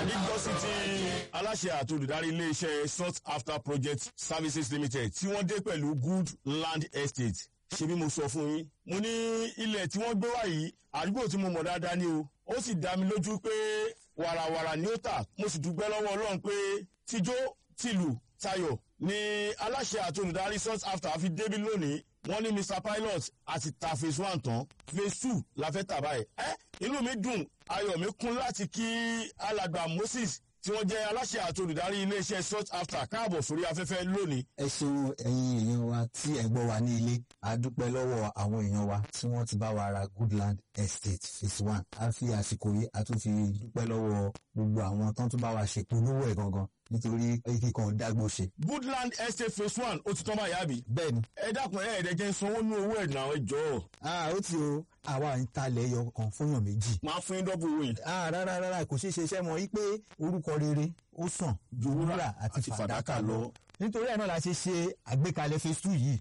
nígbọ́sí tí aláṣẹ àti olùdarí iléeṣẹ́ sought after project services limited tí wọ́n dé pẹ̀lú good land estate ṣe bí mo sọ fún yín mo ní ilẹ̀ tí wọ́n gbé wá yìí àdúgbò tí mo mọ̀ dáadáa ni o ó sì dá mi lójú pé wàràwàrà ni ó tà mo sì dúpẹ́ lọ́wọ́ ọlọ́run pé tijó tìlù tayọ̀ ni aláṣẹ àti olùdarí sought after fi débi lónìí wọ́n ní mr pilot àti ta phase one tán phase two la fẹ́ tà báyìí ẹ́ inú mi dùn ayọ̀ mi kún láti kí alàgbà moses tí wọ́n jẹ́ aláṣẹ àti olùdarí iléeṣẹ́ sought after káàbọ̀ sórí afẹ́fẹ́ lónìí ẹ ṣeun ẹ̀yin èèyàn wa tí ẹ gbọ́ wa ní ilé a dúpẹ́ lọ́wọ́ àwọn èèyàn wa tí wọ́n ti bá wa ra goodland estate phase one a fi àsìkò yìí a tún fi dúpẹ́ lọ́wọ́ gbogbo àwọn tán tún bá wa ṣèpolówó ẹ̀ gangan nítorí kíkan dágbó ṣe. goodland estate phase one ó ti tán báyìí àbí bẹ́ẹ̀ ni ẹ dákun ẹ ẹ̀ẹ́dẹ́jẹ́ ń sanwó ní owó ẹ̀ náà ẹ jọ̀ọ́ ah ó ti o àwa ń talẹ̀ ẹyọ kan fúnyàn méjì. máa fún yín dọ́bù owó yìí ah rárá rárá kò ṣeé ṣe iṣẹ́ mọ́ yí pé orúkọ rere ó sàn ju wúrà àti àti fàdákà fàdákà lọ. lọ nítorí ẹ̀ náà la ṣe ṣe àgbékalẹ̀ phase two yìí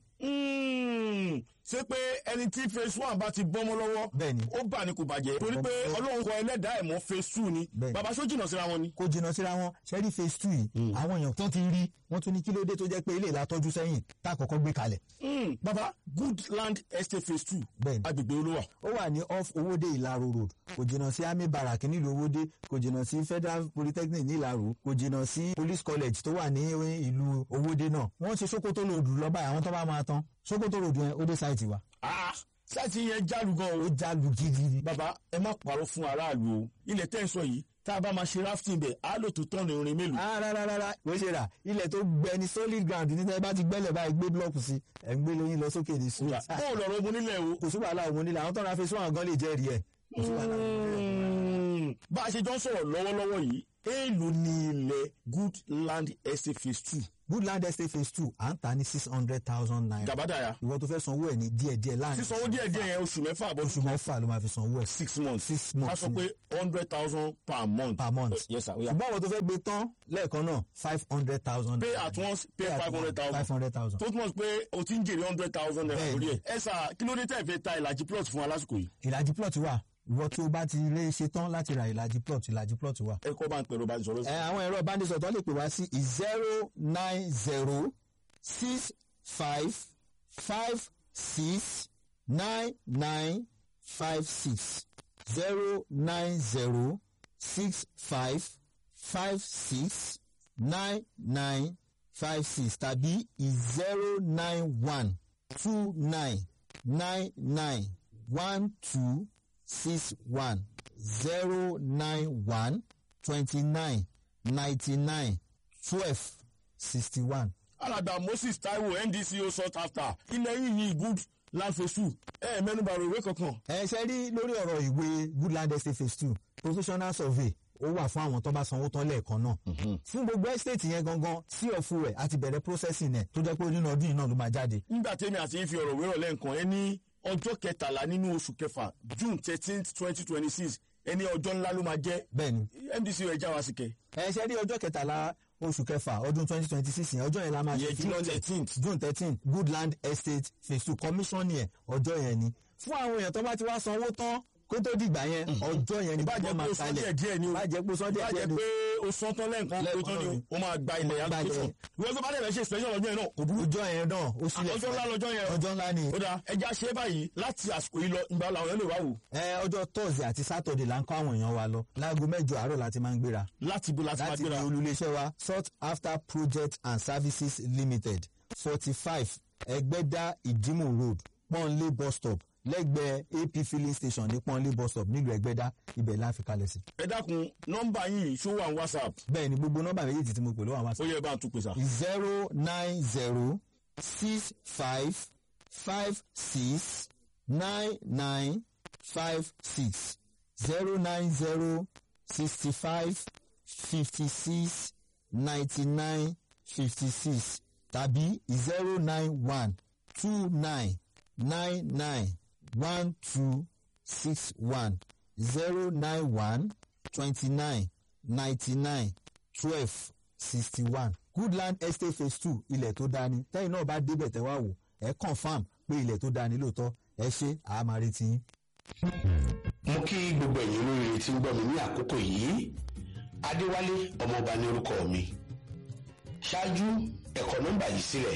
Mm, ṣé pé ẹni tí phase one bá ti bọ́mọ́ lọ́wọ́ bẹ́ẹ̀ ni ó bà ní kò bàjẹ́ torí pé ọlọ́run kọ ẹlẹ́dàá ẹ̀ mọ́ phase two ni Bẹ́ẹ̀. bàbá sójì náà síra wọn ni. kó jìnnà síra wọn ṣẹ́rí phase two yìí àwọn èèyàn tó ti rí wọ́n tún ní kí ló dé tó jẹ́ pé ilé ìlà tọ́jú sẹ́yìn tá a kọ́kọ́ gbé kalẹ̀ Mm, bàbá good land estate phase two bẹ́ẹ̀ ni agbègbè olówà ó wà ní off owóde ìlaro road kò jìnnà sí army barrack nílùú owóde kò jìnnà sí federal polytechnic ní ìlaro kò jìnnà sí police college tó wà ní ìlú owóde náà wọ́n ṣe sokoto road lọ́ba àwọn tó bá máa tán sokoto road yẹn ó dé sáìtì wa Ah, sáìtì yẹn jálu gan o. ó já lu gidi bàbá ẹ má parọ́ fún aráàlú o ilẹ̀ tẹ́ ń sọ yìí tá a bá máa ṣe rafting bẹ̀ á lò tó tọ́nu irin mélòó. ah rárá rárá kò ṣe rà ilẹ̀ tó gbẹ ní solid ground ní tẹ́ bá ti gbẹ́lẹ̀ báyìí gbé blọọkù sí ẹ̀ ń gbé lóyún lọ sókè ní sùúrù bó o lọ̀rọ̀ ogun nílẹ̀ o. kò sí wàhálà òun nílẹ̀ àwọn tó ra fẹsùn àwọn gan lè jẹ́rìí ẹ̀ kò sí wàhálà òun nílẹ̀. Mm, bá a ṣe jọ ń sọ̀rọ̀ lọ́wọ́lọ́wọ́ yìí èèlò ni ilẹ̀ good land estate phase two Woodland Estate phase two à ń tà ní six hundred thousand naira. gàbádàyà ìwọ tó fẹ́ sanwó ẹ̀ ní díẹ̀díẹ̀ láàrin sísanwó díẹ̀ díẹ̀ yẹn oṣù mẹ́fà àbọ̀ oṣù mẹ́fà ló máa fi sanwó ẹ̀ six months six ká months sọ pé hundred thousand per month. per month. yes sir oya. ṣùgbọ́n àwọn tó fẹ́ gbé tán lẹ́ẹ̀kan náà five hundred thousand. pay at once pay five hundred five thousand hundred thousand. tó túmọ̀ sí pé o ti ń jèrè hundred thousand naira Bẹ́ẹ̀ni. lórí ẹ̀. ẹ sà kí ló dé tẹ̀ fẹ́ ta ìlàjì plot fún wa lásìkò yìí. ìlàjì plot wà ìwọ tó bá ti lè ṣe tán láti ra ìlàjì plot ìlàjì plot wà. ẹ kọ́ bá ń pẹ̀lú bá ń sọ̀rọ̀ sí. ẹ àwọn ẹ̀rọ ìbánisọ̀rọ̀ tó lè pè wá sí zero nine zero six five five six nine nine five six zero nine zero six five five six nine nine five six tàbí zero nine one two nine nine nine one two six one zero nine one twenty nine ninety nine twelve sixty one. alàgbà moses taiwo ndco sought after ilẹ̀ yìí yìí good land phase two ẹ mẹ́nuba ọ̀rọ̀ ìwé kankan. ẹ ṣe rí lórí ọ̀rọ̀ ìwé woodland estate phase two professional survey ó wà fún àwọn tó bá sanwó tán lẹ́ẹ̀kan náà. fún gbogbo estate yẹn gangan sí ọ̀fun rẹ̀ àti bẹ̀rẹ̀ processing ẹ̀ tó jẹ́ pé nínú ọdún yìí náà ló máa jáde. nígbà tẹ́mi àti yín fi ọ̀rọ̀ wérọ̀ lẹ́ǹkan ẹ ní ọjọ́ kẹtàlá nínú oṣù kẹfà june thirteen twenty twenty six ẹni ọjọ́ ńlá ló máa jẹ́ bẹ́ẹ̀ni ndco ẹ̀ já wa sí kẹ. ẹ ṣe rí ọjọ́ kẹtàlá oṣù kẹfà ọdún twenty twenty six yẹn ọjọ́ yẹn la máa ìyẹn june fílọ́lẹ̀. thirteenth. june thirteen goodland estate phase two commission yẹn ọjọ́ yẹn ni fún àwọn èèyàn tó bá ti wá sanwó tán kó tó dìgbà yẹn ọjọ́ yẹn ni ìbàjẹ́ pé o sọ díẹ̀ díẹ̀ ni o bàjẹ́ pé sọ́dẹ̀ díẹ̀ ìbàjẹ́ ni pé o sọ tán lẹ́ǹkan pé o tán ni o o máa gba ilẹ̀ Gba ilẹ̀. application ìwé tó bá dẹ̀ fẹ́ ṣe special ọjọ́ yẹn náà kò burú. ọjọ́ yẹn náà ó sílẹ̀ ọjọ́ ńlá lọ́jọ́ yẹn o. ọjọ́ ńlá ni ó dáa ẹja ṣe é báyìí láti àsìkò yìí lọ ìgbà làwọn yẹn lè wá wò ẹ ọjọ́ thursday àti saturday là ń kọ́ àwọn èèyàn wa lọ láago mẹ́jọ àárọ̀ láti máa ń gbéra láti bo láti máa láti ní gbéra. olùléṣẹ́ wa sought after project and services limited forty five ẹgbẹ́dá ìdímù road pọ́nlé bus stop lẹ́gbẹ̀ẹ́ ap filling station ní pọ́nlé bus stop nílùú ẹgbẹ́dá ibẹ̀ la fi kalẹ̀ sí. ẹ dákun nọ́mbà yìí ṣó wà ní whatsapp bẹ́ẹ̀ ni gbogbo nọ́mbà méjèèjì tí mo pè ló wà wá ó yẹ bá ń tún pèsè. zero nine zero six five five six nine nine five six zero nine zero sixty five fifty six ninety nine fifty six tàbí zero nine one two nine nine nine one two six one zero nine one twenty nine ninety nine twelve sixty one goodland estate phase two ilẹ̀ tó dání tẹ́yìn náà bá débẹ̀ tẹ́ wá wò ẹ̀ confam pé ilẹ̀ tó dání lóòótọ́ ẹ ṣe àá retí yín. mo kí gbogbo ẹ̀yin olóríire tí ń gbọ́ mi ní àkókò yìí adéwálé ọmọọba ní orúkọ mi ṣáájú ẹ̀kọ́ nọ́mbà yìí sílẹ̀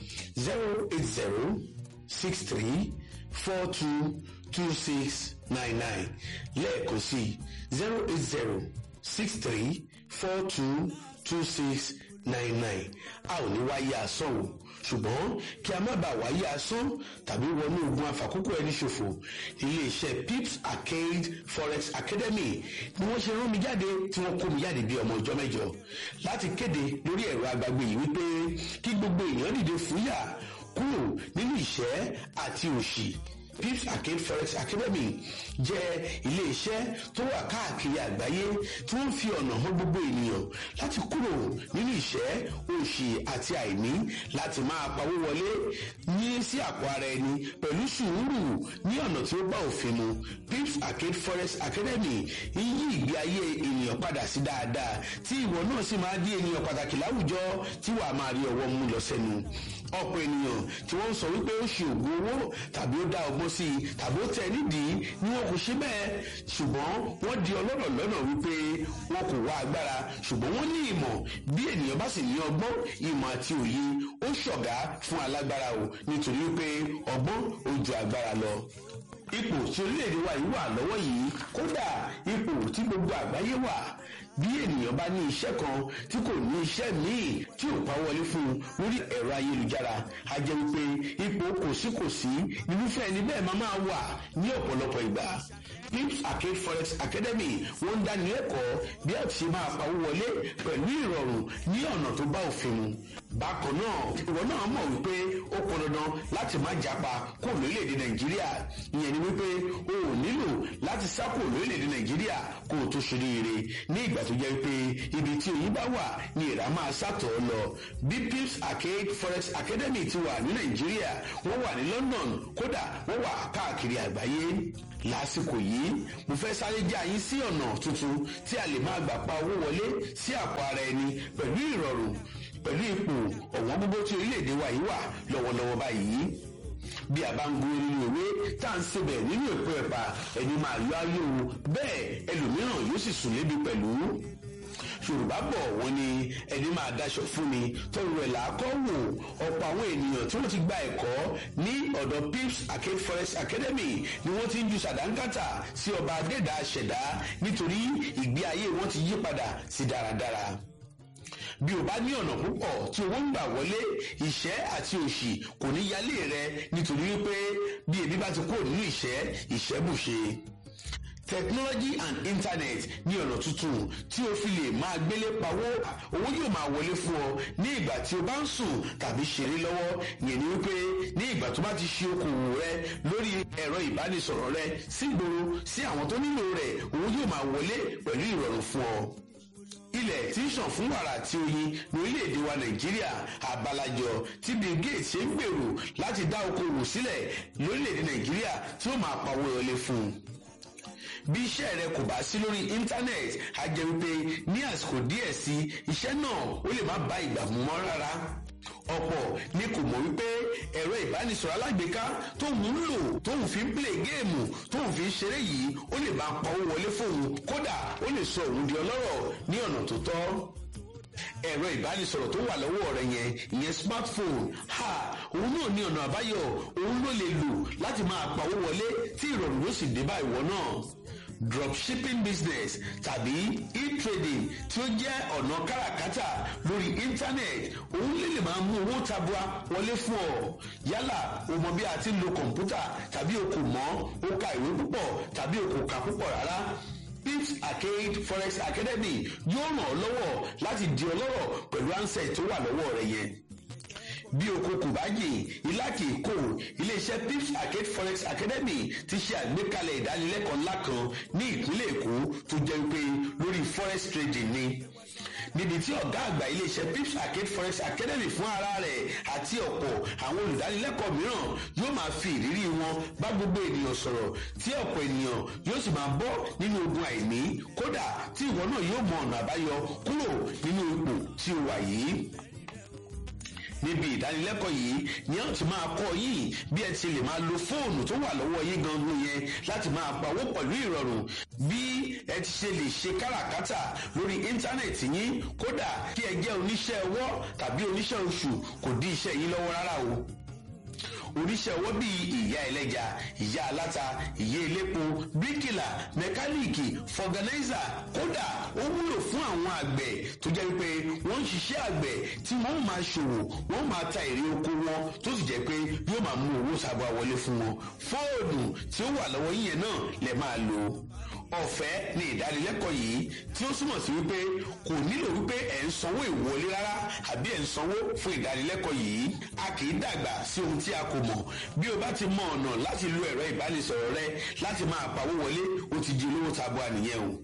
zero eight zero six three four two two six nine nine lẹ́ẹ̀kan sí zero eight zero six three four two two six nine nine a ò ní wáyé asán o ṣùgbọ́n kí a má bàa wáyé asán tàbí wọnú ogun àfàkókò ẹni ṣòfò iléeṣẹ́ pips arcade forex academy ni wọ́n ṣe rán mi jáde tí wọ́n kó mi jáde bí ọmọ ọjọ́ mẹ́jọ láti kéde lórí ẹ̀rọ agbágbé yìí wípé kí gbogbo èèyàn dìde fúyà kúrò nínú ìṣẹ́ àti òṣì pips arcade forex academy jẹ́ iléeṣẹ́ tó wà káàkiri àgbáyé tí wọ́n fi ọ̀nà hàn gbogbo ènìyàn láti kúrò nínú ìṣẹ́ òṣì àti àìní láti máa pawó wọlé ní sí àpò ara ẹni pẹ̀lú sùúrù ní ọ̀nà tí ó bá òfin mu pips arcade forex academy ń yí ìgbé ayé ènìyàn padà sí dáadáa tí ìwọ náà sì máa di ènìyàn pàtàkì láwùjọ tí wàá máa rí ọwọ́ mú lọ sẹ́nu ọ̀pọ̀ ènìyàn tí wọ́n ń sọ wípé ó ṣe ògùn owó tàbí ó dá ọgbọ́n sí i tàbí ó tẹ̀ nídìí ni wọn kò ṣe bẹ́ẹ̀ ṣùgbọ́n wọ́n di ọlọ́rọ̀ lọ́nà wípé wọn kò wá agbára ṣùgbọ́n wọ́n ní ìmọ̀ bí ènìyàn bá sì ní ọgbọ́n ìmọ̀ àti òye ó ṣọ̀gá fún alágbára o nítorí wípé ọgbọ́n ó ju agbára lọ ipò tí orílẹ̀-èdè wa yìí wà lọ́wọ́ yìí kódà ipò tí gbogbo àgbáyé wà bí ènìyàn bá ní iṣẹ́ kan tí kò ní iṣẹ́ míì tí ò pa wọlé fún un lórí ẹ̀rọ ayélujára a jẹ́ wípé ipò kòsíkòsí irúfẹ́ ẹni bẹ́ẹ̀ máa máa wà ní ọ̀pọ̀lọpọ̀ ìgbà pips arcade forex academy wọ́n ń dáni lẹ́kọ̀ọ́ bí a ti ṣe máa pawó wọlé pẹ̀lú ìrọ̀rùn ní ọ̀nà tó bá òfin mu bákan náà ìwọ náà mọ̀ wípé ó pọn dandan láti má japa kó lórílẹ̀‐èdè nàìjíríà ìyẹn ni wípé o ò nílò láti sá kó lórílẹ̀‐èdè nàìjíríà kó o tó ṣoríire ní ìgbà tó jẹ́ pé ibi tí oyin bá wà ni ìrà máa sàtọ̀ lọ bí pips arcade forex academy ti wà ní nàìjíríà wọ́n wà ní london kódà wọ́n wà káàkiri àgbáyé lásìkò yìí mo fẹ́ sáré já yín sí ọ̀nà tuntun tí a lè máa gbà pa owó wọlé sí àpò ara ẹni pẹ̀lú ìrọ̀rùn pẹ̀lú ipò ọ̀wọ́n gbogbo tí orílẹ̀-èdè wa yìí wà lọ́wọ́lọ́wọ́ báyìí bí a bá ń gun nínú ìwé tá à ń sebẹ̀ nínú èpo ẹ̀pà ẹni máa yọ ayé o bẹ́ẹ̀ ẹlòmíràn yóò sì sùn lébi pẹ̀lú yorùbá bọ̀ wọ́n ní ẹni máa daṣọ fún ni tọrọ ẹ̀ làákọ́ wò ọ̀pọ̀ àwọn ènìyàn tí wọ́n ti gba ẹ̀kọ́ ní ọ̀dọ̀ pips arcade forest academy ni wọ́n ti ń ju sàdánkátà sí ọba adẹ́dà ṣẹ̀dá nítorí ìgbé ayé wọn ti yí padà sí dáradára bí o bá ní ọ̀nà púpọ̀ tí owó ń gbà wọlé ìṣẹ́ àti òṣì kò ní yálé rẹ nítorí wípé bí ebi bá ti kúrò nínú ìṣẹ́ ìṣẹ́ bùṣe technology and internet ní ọ̀nà tuntun tí o fi lè máa gbélé pawó owó yóò máa wọlé fún ọ ní ìgbà tí o bá ń sùn tàbí ṣeré lọ́wọ́ yẹn ni wípé ní ìgbà tó bá ti ṣe okòwò rẹ lórí ẹ̀rọ ìbánisọ̀rọ̀ rẹ sígboro sí àwọn tó nílò rẹ̀ owó yóò máa wọlé pẹ̀lú ìrọ̀rùn fún ọ ilẹ̀ tí ń ṣàn fún wàrà àti oyin lórílẹ̀‐èdè wa nàìjíríà àbálàjọ tí bill gates ṣe ń gbèrò láti dá okòwò sílẹ̀ lórílẹ̀‐èdè nàìjíríà tí ó máa pawó wọlé fún un bí iṣẹ́ rẹ kò bá sí lórí íńtánẹ́ẹ̀tì á jẹ́ wípé ní àsìkò díẹ̀ sí iṣẹ́ náà ó lè má bá ìgbà mú mọ́ rárá ọ̀pọ̀ ni kò mọ̀ wípé ẹ̀rọ ìbánisọ̀rọ̀ alágbèéká tóun ń lò tóun fi ń play géèmù tóun fi ń ṣeré yìí ó lè máa pawó wọlé fóun kódà ó lè sọ òun di ọlọ́rọ̀ ní ọ̀nà tó tọ́ ẹ̀rọ ìbánisọ̀rọ̀ tó wà lọ́wọ́ rẹ yẹn ìyẹn smartphone ha òun náà ní ọ̀nà àbáyọ òun ló lè lò láti máa pawó wọlé tí ìrọ̀rùn ló sì dé bá ìwọ náà dropshipping business tàbí e-trading tí ó jẹ́ ọ̀nà káràkátà lórí internet òun lè lè máa mú owó tabua wọlé fún ọ yálà o mọ bí a ti ń lo kọ̀ǹpútà tàbí o kò mọ̀ o ka ìwé púpọ̀ tàbí o kò kà púpọ̀ rárá pips arcade forex academy yóò ràn ọ́ lọ́wọ́ láti di ọlọ́rọ̀ pẹ̀lú ansẹ̀ tó wà lọ́wọ́ rẹ yẹn bí oko kò bá yè ilá kì í kò iléeṣẹ́ pips arcade forex academy ti ṣe àgbékalẹ̀ ìdánilẹ́kọ̀ọ́ ńlá kan ní ìpínlẹ̀ èkó tó jẹ́ pé lórí forex trading ni níbi tí ọ̀gá àgbà iléeṣẹ́ pips arcade forex academy fún ara rẹ̀ àti ọ̀pọ̀ àwọn olùdánilẹ́kọ̀ọ́ mìíràn yóò máa fi ìrírí wọn bá gbogbo ènìyàn sọ̀rọ̀ tí ọ̀pọ̀ ènìyàn yóò sì máa bọ́ nínú ogun àìní kódà tí ìwọ náà yóò mọ ọ̀nà àbáyọ kúrò nínú ipò tí o wà yìí níbi ìdánilẹ́kọ̀ọ́ yìí ni a ti máa kọ́ yín bí ẹ ti lè máa lo fóònù tó wà lọ́wọ́ yín gangan yẹn láti máa pawó pẹ̀lú ìrọ̀rùn bí ẹ ti ṣe lè ṣe káràkátà lórí íńtánẹ̀tì yín kódà kí ẹ jẹ́ oníṣẹ́ ọwọ́ tàbí oníṣẹ́ oṣù kò dí iṣẹ́ yín lọ́wọ́ rárá o oníṣẹ́ ọwọ́ bíi ìyá ẹlẹ́ja ìyá aláta ìyá elépo bíríkìlà mẹkáníìkì fọgànáìzà kódà ó wúlò fún àwọn àgbẹ̀ tó jẹ́ pé wọ́n ń ṣiṣẹ́ àgbẹ̀ tí wọ́n máa ṣòwò wọ́n máa ta èrè oko wọn tó sì jẹ́ pé yóò máa mú owó sábà wọlé fún wọn fóònù tí ó wà lọ́wọ́ yíyẹn náà lè máa lò ọ̀fẹ́ ni ìdánilẹ́kọ̀ọ́ yìí tí ó túmọ̀ sí wípé kò nílò wípé ẹ̀ ń sanwó ìwọlé rárá àbí ẹ̀ ń sanwó fún ìdánilẹ́kọ̀ọ́ yìí a kì í dàgbà sí ohun tí a kò mọ̀ bí o bá ti mọ ọ̀nà láti lo ẹ̀rọ ìbánisọ̀rọ̀ rẹ láti máa pawó wọlé o ti di olówó tabua nìyẹn o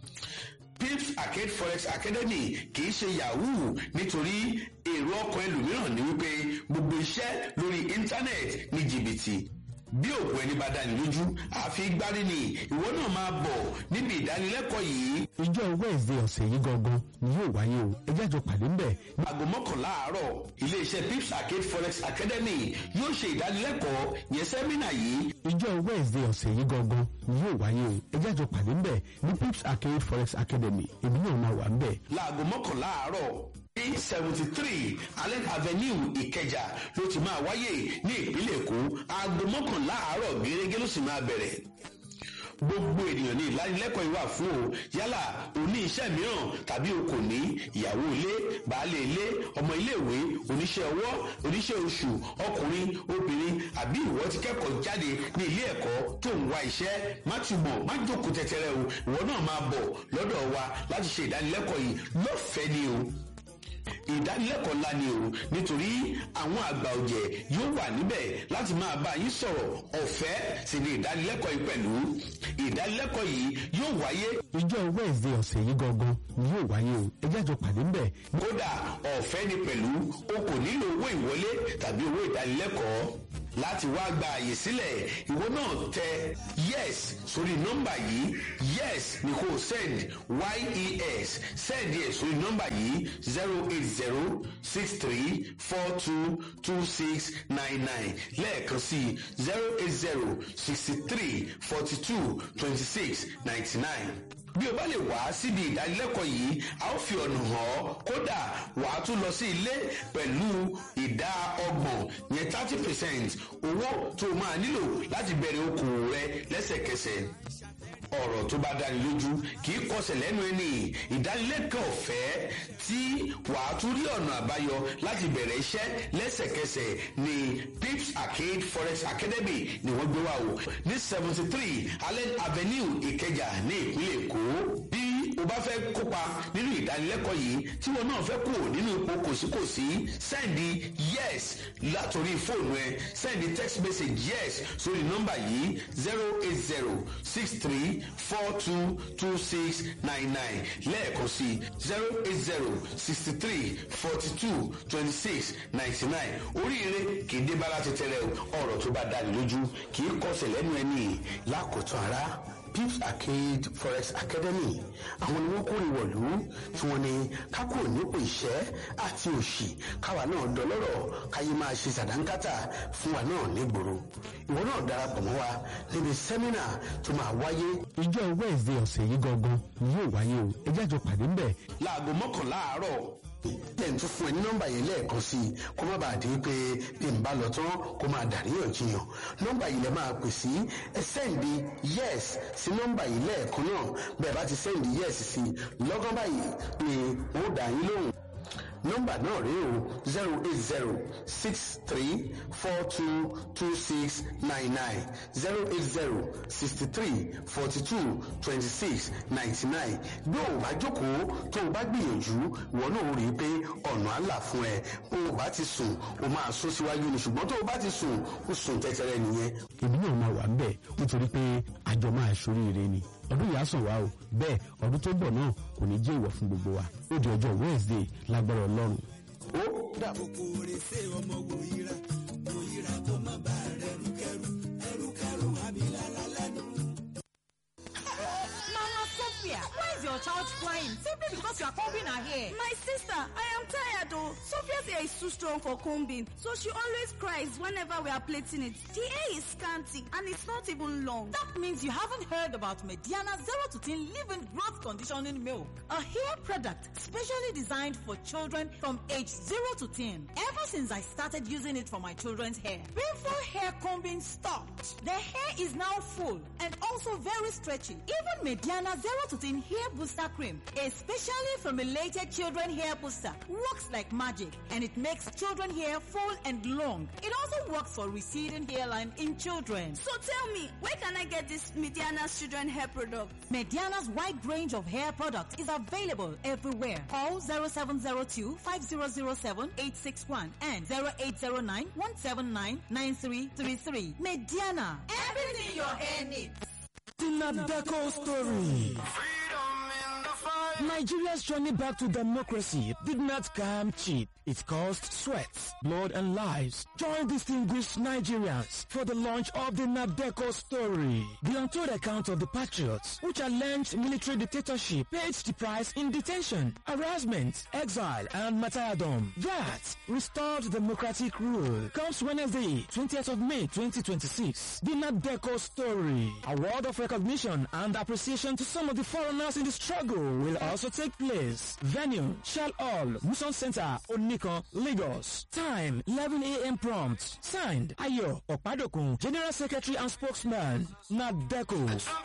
pips arcade forex academy kì í ṣe yahoo nítorí èrò ọkàn ẹlòmíràn ni wípé gbogbo iṣẹ́ lórí íńtánẹ́ẹ̀tì ní jìbìtì bí òkú ẹni bá dání lójú àfi gbárí ni ìwọ náà máa bọ̀ níbi ìdánilẹ́kọ̀ọ́ yìí. ìjọ wednesday ọ̀sẹ̀ yìí gangan ni yóò wáyé o ẹ jẹ́ àjọ pàdé ń bẹ̀. aago mọ́kànlá àárọ̀ iléeṣẹ́ pips arcade forex academy yóò ṣe ìdánilẹ́kọ̀ọ́ yẹn sẹ́mínà yìí. ìjọ wednesday ọ̀sẹ̀ yìí gangan ni yóò wáyé o ẹ jẹ́ àjọ pàdé ń bẹ̀ ní pips arcade forex academy èmi náà máa wà ń bẹ̀. láago mọ́kànlá àárọ̀ ní seventy three allen avenue ìkẹjà ló ti máa wáyé ní ìpínlẹ̀ èkó aago mọ́kànlá àárọ̀ gẹ́gẹ́ ló sì máa bẹ̀rẹ̀ gbogbo ènìyàn ní ìlanilẹ́kọ̀ọ́ ìwà fún o yálà o ní iṣẹ́ mìíràn tàbí o kò ní ìyàwó ilé baálé ilé ọmọ iléèwé oníṣẹ́ ọwọ́ oníṣẹ́ oṣù ọkùnrin obìnrin àbí ìwọ ti kẹ́kọ̀ọ́ jáde ní ilé ẹ̀kọ́ tó ń wá iṣẹ́ má túbọ̀ má jókòó tẹ́tẹ́rẹ́ o ìwọ náà máa bọ̀ lọ́dọ̀ wa láti ṣe ìdánilẹ́kọ̀ọ́ yìí lọ́fẹ̀ẹ́ ni o ìdánilẹ́kọ̀ọ́ ńlá ni o nítorí àwọn àgbà ọ̀jẹ̀ yóò wà níbẹ̀ láti máa bá yín sọ̀rọ̀ ọ̀fẹ́ sì ni ìdánilẹ́kọ̀ọ́ yìí pẹ̀lú ìdánilẹ́kọ̀ọ́ yìí yóò wáyé ìjọ wednesday ọ̀sẹ̀ yìí gangan ni yóò wáyé o ẹ jẹ́ àjọ pàdé ń bẹ̀. kódà ọ̀fẹ́ ni pẹ̀lú o kò nílò owó ìwọlé tàbí owó ìdánilẹ́kọ̀ọ́ láti wá gba àyè sílẹ̀ ìwọ náà tẹ yes sórí nọ́mbà yìí yes ni kò send yes send yẹ sórí nọ́mbà yìí zero eight zero six three four two two six nine nine lẹ́ẹ̀kan sí zero eight zero sixty three forty two twenty six ninety nine bí o bá lè wá síbi ìdánilẹ́kọ̀ọ́ yìí a ó fi ọ̀nà hàn ọ́ kódà wàá tún lọ sí ilé pẹ̀lú ìdá ọgbọ̀n yẹn thirty percent owó tó o máa nílò láti bẹ̀rẹ̀ okòwò rẹ lẹ́sẹ̀kẹsẹ̀ ọ̀rọ̀ tó bá dáni lójú kì í kọsẹ̀ lẹ́nu ẹni ìdánilẹ́kọ̀ọ́ ọ̀fẹ́ tí wàá tún rí ọ̀nà àbáyọ láti bẹ̀rẹ̀ iṣẹ́ lẹ́sẹ̀kẹsẹ̀ ní pips arcade forex academy ni wọ́n gbé wá o ní seventy three allen avenue ìkẹjà ní ìpínlẹ̀ èkó bí o bá fẹ́ kópa nínú ìdánilẹ́kọ̀ọ́ yìí tí wọn náà fẹ́ kú nínú ipò kòsíkòsí sẹ́ndì yes látòrí fóònù ẹ sẹ́ndì text message yes sórí nọ́mbà yìí zero eight zero six three four two two six nine nine lẹ́ẹ̀kan sí zero eight zero sixty three forty two twenty six ninety nine oríire kì í dé bá láti tẹ́lẹ̀ ọ̀rọ̀ tó bá dáni lójú kì í kọsẹ̀ lẹ́nu ẹni lákòótán ara pips arcade forex academy àwọn ni wọn kórè wọ̀lú tí wọ́n ní kákò nípò ìṣẹ́ àti òṣì káwa náà dọlọ́rọ̀ káyé máa ṣe sàdánkátà fún wa náà nígboro ìwọ náà darapọ̀ mọ́ wa níbi sẹ́mínà tó máa wáyé. ìjọ wednesday ọ̀sẹ̀ yìí gangan ni yóò wáyé o ẹ jẹ́ àjọ pàdé ń bẹ̀. láago mọ́kànlá àárọ̀ lẹ́yìn tó fún ẹ ní nọ́mbà yìí lẹ́ẹ̀kan sí i kó má bàa di pé bí n bá lọ tán kó máa dàríyànjiyàn nọ́mbà yìí lẹ máa pè sí ẹ sẹ́ǹdì yes sí nọ́mbà yìí lẹ́ẹ̀kan náà bẹ́ẹ̀ bá ti sẹ́ǹdì yes sí lọ́gán báyìí ni wọ́n dà yín lóhùn nọ́mbà náà rèé o zero eight zero six three four two two six nine nine zero eight zero sixty three forty two twenty six ninety nine bí o bá jókòó tó o bá gbìyànjú ìwọ náà rí i pé ọ̀nà àlà fún ẹ bó o bá ti sùn o máa sún síwájú ni ṣùgbọ́n tó o bá ti sùn o sùn tẹ́tẹ́rẹ́ nìyẹn. èmi náà máa wà ń bẹ̀ nítorí pé àjọ máa ṣoríire ni ọdún yìí á sàn wá o bẹ́ẹ̀ ọdún tó bọ̀ náà kò ní jẹ́ ìwọ̀ fún gbogbo wa ó di ọjọ́ wednesday lágbára ọlọ́run. ó dàbọ̀. kòkòrè ṣe ọmọ wòyíra wòyíra tó má bá rẹ̀ rúkẹ́rú ẹrúkẹ́rú àbílára lẹ́nu. Mama Sophia, why is your your child's crying simply because you are combing her hair. My sister, I am tired though. Sophia's hair is too strong for combing, so she always cries whenever we are plaiting it. The hair is scanty and it's not even long. That means you haven't heard about Mediana 0 to 10 Living Growth Conditioning Milk, a hair product specially designed for children from age 0 to 10. Ever since I started using it for my children's hair, painful hair combing stopped. Their hair is now full and also very stretchy. Even Mediana 0 to 10 Hair Booster Cream, a specially formulated children hair booster, works like magic and it makes children hair full and long. It also works for receding hairline in children. So tell me, where can I get this Mediana's children hair product? Mediana's wide range of hair products is available everywhere. Call 0702 5007 861 and 0809 179 9333. Mediana. Everything your hair needs. The Nadeco story. Nigeria's journey back to democracy did not come cheap. It cost sweat, blood, and lives. Join distinguished Nigerians for the launch of the Nadeco story. The untold account of the patriots who challenged military dictatorship paid the price in detention, harassment, exile, and martyrdom. That restored democratic rule comes Wednesday, 20th of May 2026. The Nadeco story. A word of recognition and appreciation to some of the foreigners in the struggle will also take place. Venue, Shell Hall, Muson Center, Onikon, Lagos. Time, 11 a.m. prompt. Signed, Ayo Okpadokun, General Secretary and Spokesman, Nadeco.